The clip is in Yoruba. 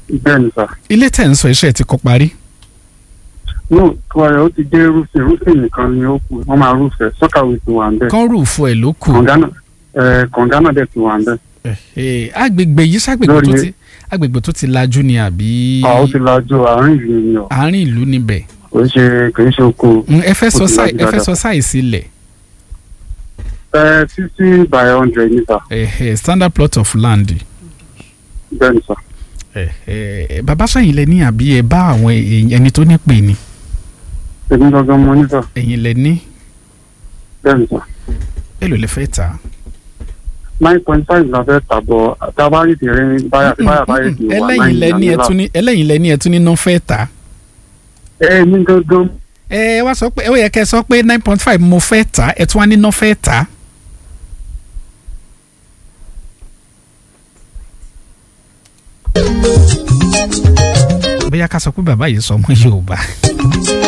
bẹ́ẹ̀ ni sà. ilé tẹ̀ ń sọ iṣẹ́ ti kọ́ parí. no kọ́ra ó ti dé rúfin rúfin nìkan ni ó kù wọ́n máa rúfẹ́ sọ́kàwé ti wà ń bẹ̀. kán rúùfù ẹ̀ ló kù. kọ̀ǹgánà ẹ̀ kọ̀ǹgánà dẹ̀ ti wà ń bẹ̀. Eh, agbègbè yìí ságbègbè tó Lórí- ti agbègbè tó ti lajú ni àbí a ó ti lajú àárín ìlú ni ọ̀ àárín ìlú níbẹ̀. kò ń ṣe kò ń ṣe oko. Mm, ẹ fẹ́ sọ Ó ti sáì lajú ẹ fẹ́ dáadáa. sọ sáìsì ilẹ̀ ẹ fifty by hundred ní sà ẹ̀hẹ̀ standard plot of land. bẹ́ẹ̀ ni sà. ẹ̀hẹ̀ bàbá sẹ́yìn lẹ ní àbí ẹ bá àwọn èèyàn- ẹni tó ní pè ní èmi gangan mo ní sà ẹ̀yìn lẹ ní bẹ́ẹ̀ ni sà. èlò lẹ fẹ́ tà á. nine point five la fẹ́ tà bọ̀ tábàárì ti rí báyà báyà báyà ti wà ẹlẹ́yìn lẹ ní ẹ tún ní ẹlẹ́yìn lẹ ní ẹ tún ní náà fẹ́ tà á. ẹ mi gangan ẹ wá sọ pé ó yẹ kẹ́ ẹ sọ pé nine point five mo fẹ́ tà á ẹ tún wá ní náà fẹ́ tà á. bóyá ká sọ pé bàbá yìí sọ ọmọ Yorùbá.